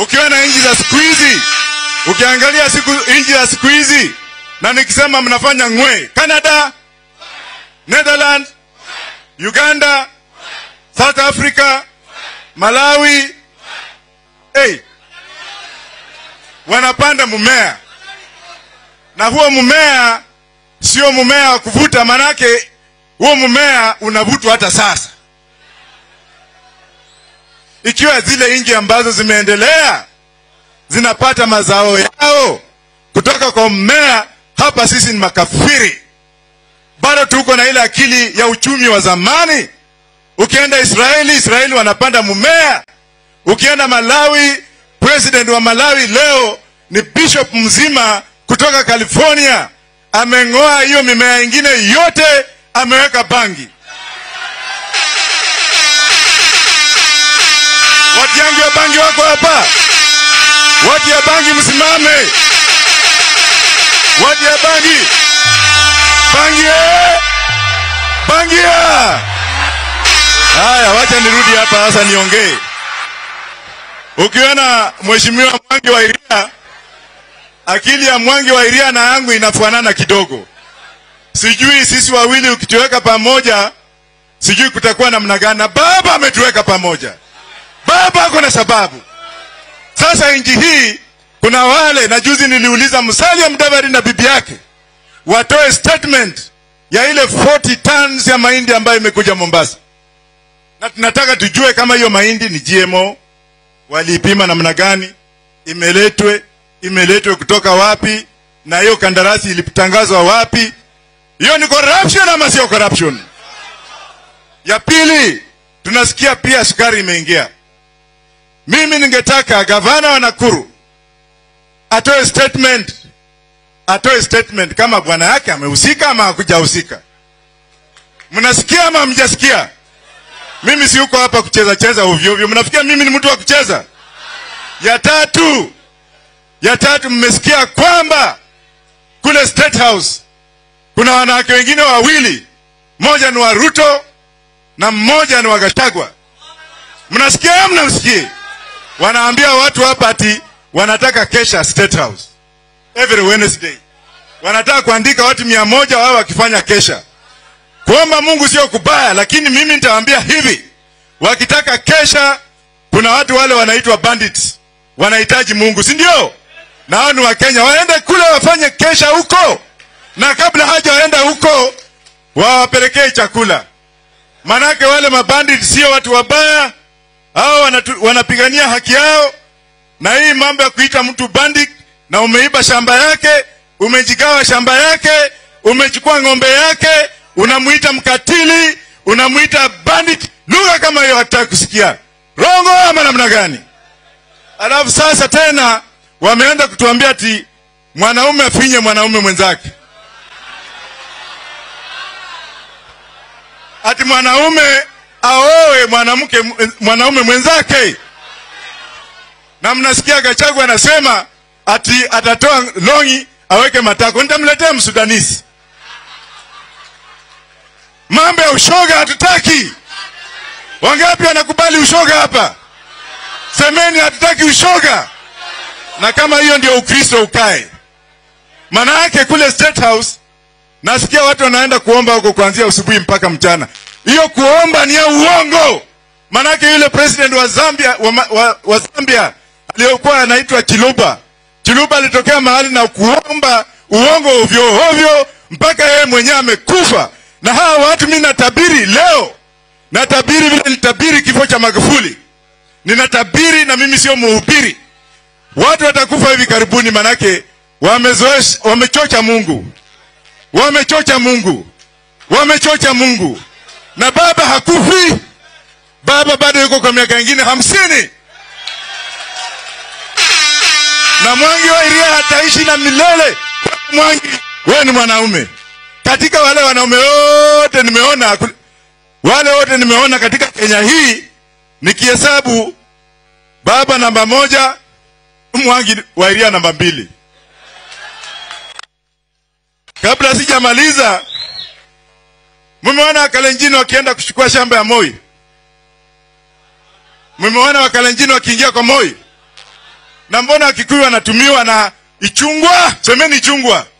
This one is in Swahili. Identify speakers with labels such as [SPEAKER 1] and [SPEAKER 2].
[SPEAKER 1] Ukiona nchi za siku hizi, ukiangalia siku nchi za siku hizi, na nikisema mnafanya ngwe, Canada, Netherlands, Uganda, South Africa, Malawi, hey, wanapanda mmea na huo mmea sio mmea wa kuvuta, manake huo mmea unavutwa hata sasa. Ikiwa zile nchi ambazo zimeendelea zinapata mazao yao kutoka kwa mmea, hapa sisi ni makafiri, bado tuko na ile akili ya uchumi wa zamani. Ukienda Israeli, Israeli wanapanda mmea. Ukienda Malawi, president wa Malawi leo ni bishop mzima kutoka California, ameng'oa hiyo mimea ingine yote, ameweka bangi. Watu yangu ya bangi wako hapa, watu ya bangi msimame, watu ya bangi, bangi eh! bangi ya haya. Wacha nirudi hapa sasa niongee. Ukiona mheshimiwa Mwangi wa Iria, akili ya Mwangi wa Iria na yangu inafanana kidogo. Sijui sisi wawili ukituweka pamoja, sijui kutakuwa namna gani. Na baba ametuweka pamoja, baba ako na sababu. Sasa nchi hii kuna wale, na juzi niliuliza Musalia Mudavadi na bibi yake watoe statement ya ile 40 tons ya mahindi ambayo imekuja Mombasa, na tunataka tujue kama hiyo mahindi ni GMO waliipima namna gani, imeletwe imeletwe kutoka wapi, na hiyo kandarasi ilitangazwa wapi? Hiyo ni corruption ama sio corruption? Ya pili, tunasikia pia sukari imeingia. Mimi ningetaka gavana wa Nakuru atoe statement, atoe statement kama bwana yake amehusika ama hakujahusika. Mnasikia ama hamjasikia? Mimi si uko hapa kucheza cheza ovyo ovyo. Mnafikia mimi ni mtu wa kucheza? Ya tatu, ya tatu, mmesikia kwamba kule State House kuna wanawake wengine wawili, mmoja ni wa Ruto na mmoja ni wa Gachagua. Mnasikia au mnamsikia? Wanaambia watu hapa ati wanataka kesha State House every Wednesday, wanataka kuandika watu mia moja wao wakifanya kesha kuomba Mungu sio kubaya, lakini mimi nitawaambia hivi, wakitaka kesha, kuna watu wale wanaitwa bandits wanahitaji Mungu, si ndio? Na hao ni Wakenya, waende kule wafanye kesha huko, na kabla haja waenda huko wawapelekee chakula, manake wale mabandit sio watu wabaya, hao wanatu, wanapigania haki yao. Na hii mambo ya kuita mtu bandit na umeiba shamba yake, umejigawa shamba yake, umechukua ng'ombe yake unamuita mkatili, unamuita bandit. Lugha kama hiyo hataki kusikia. Rongo ama namna gani? Alafu sasa tena wameanza kutuambia ati mwanaume afinye mwanaume mwenzake, ati mwanaume aoe mwanamke mwanaume mwenzake. Na mnasikia Gachagua anasema ati atatoa longi aweke matako. Nitamletea msudanisi Mambo ya ushoga hatutaki. Wangapi wanakubali ushoga hapa? Semeni hatutaki ushoga. Na kama hiyo ndio Ukristo ukae. Maana yake kule State House nasikia watu wanaenda kuomba huko kuanzia asubuhi mpaka mchana. Hiyo kuomba ni ya uongo. Maana yake yule president wa Zambia wa, wa, wa Zambia aliyokuwa anaitwa Chiluba. Chiluba alitokea mahali na kuomba uongo ovyo ovyo mpaka yeye mwenyewe amekufa na hawa watu mimi natabiri leo, natabiri vile nitabiri kifo cha Magufuli, ninatabiri na mimi sio mhubiri. Watu watakufa hivi karibuni, manake wamezoesha, wamechocha Mungu, wamechocha Mungu, wamechocha Mungu. Na baba hakufi, baba bado yuko kwa miaka ingine hamsini, na Mwangi wa Iria hataishi na milele. Mwangi, wewe ni mwanaume katika wale wanaume wote nimeona, wale wote nimeona katika Kenya hii, nikihesabu baba namba moja, Mwangi wa Iria namba mbili. Kabla sijamaliza, mmeona Wakalenjini wakienda kuchukua shamba ya Moi? Mmeona Wakalenjini wakiingia kwa Moi? na mbona wakikuyu wanatumiwa na ichungwa semeni ichungwa